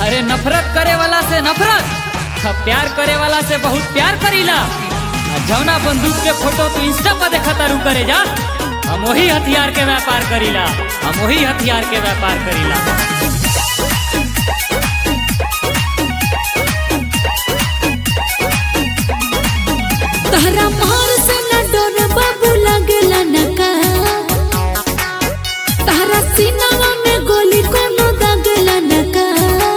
अरे नफरत करे वाला से नफरत आ प्यार करे वाला से बहुत प्यार करीला आ जौना बंदूक के फोटो तू इंस्टा पर देखा तारू करे जा हम वही हथियार के व्यापार करीला हम वही हथियार के व्यापार करीला तहरा मार से न डर बाबू लगला न का तहरा सीनावा में गोली कोनो दागला न का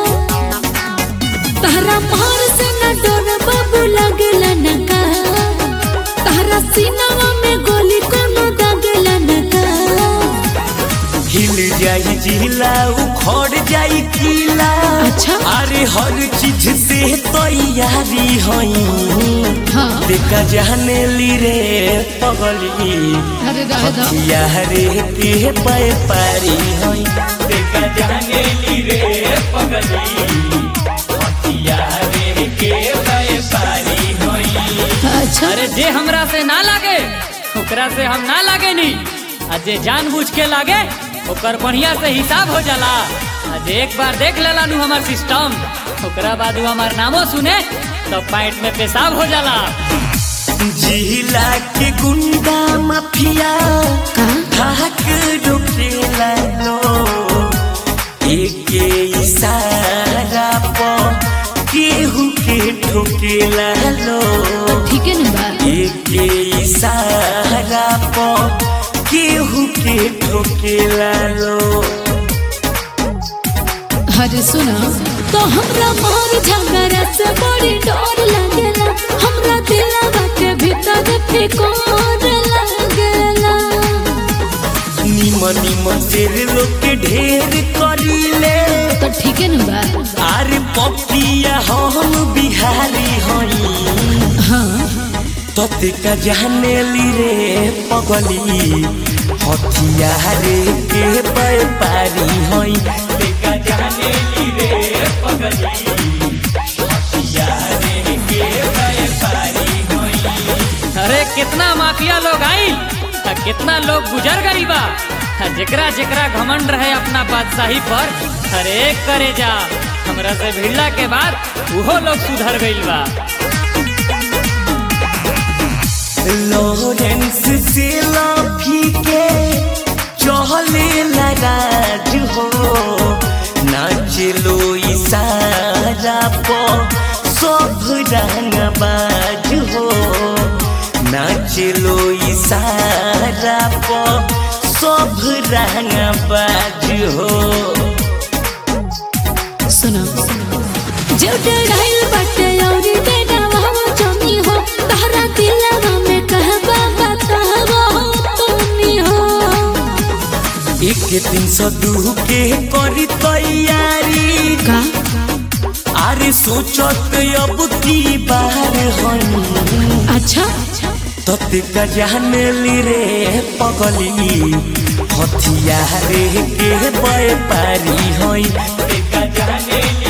तहरा मार से न डर बाबू लगला न का तहरा सीनावा में गोली कोनो दागला न का हिल जाई जिला उखड़ जाई किला अच्छा। अरे हर चीज से तैयारी हई हाँ देखा जाने ली रे पगली अरे दादा हथियारे के व्यापारी हई देखा जाने ली रे पगली हथियारे के व्यापारी हई अच्छा अरे जे हमरा से ना लागे ओकरा से हम ना लागे नी आ जे जानबूझ के लागे ओकर बढ़िया से हिसाब हो जाला आ जे एक बार देख लेला नु हमार सिस्टम ओकरा बाद उ हमार नामो सुने तो पैंट में पेशाब हो जाला जिला के गुंडा माफिया का धाक रुकेला लो एक इशारा पर केहू के ठोकेला लो ठीक है ना बा एक इशारा पर केहू के ठोकेला लो अरे सुना तो हमरा मार झगड़ा से बड़ी डर लगेला हमरा दिलवा के भीतर फिकोर लगेला निमन निमन शेर लोग के ढेर करीले तो ठीक है ना बा आरे पपिया हम बिहारी हई हाँ तोते का जाने ली रे पगली हथियारे के व्यापारी हई तेका जाने ली रे पगली हथियारे के व्यापारी हई अरे कितना माफिया लोग आइल आ कितना लोग गुजर गई बा आ जेकरा जेकरा घमंड रहे अपना बादशाही पर अरे करे जा हमरा से भिड़ला के बाद उहो लोग सुधर गइल बा लॉरेंस से लाफी के चहले लराज हो नाचलो इशारा पो सब रंग बाज हो नाचलो इशारा पो सब रंग बाज हो सुना जो डराइल बाटे औरी बेटा वहाँ जमी हो तारा दिलवा में कहबा बतावा तुमी हो एक तीन सौ दू के करी तैयारी का अरे सोचत अब की बार हई अच्छा तते का जाने ली रे पगली हथियारे के व्यापारी हई तते का जाने ली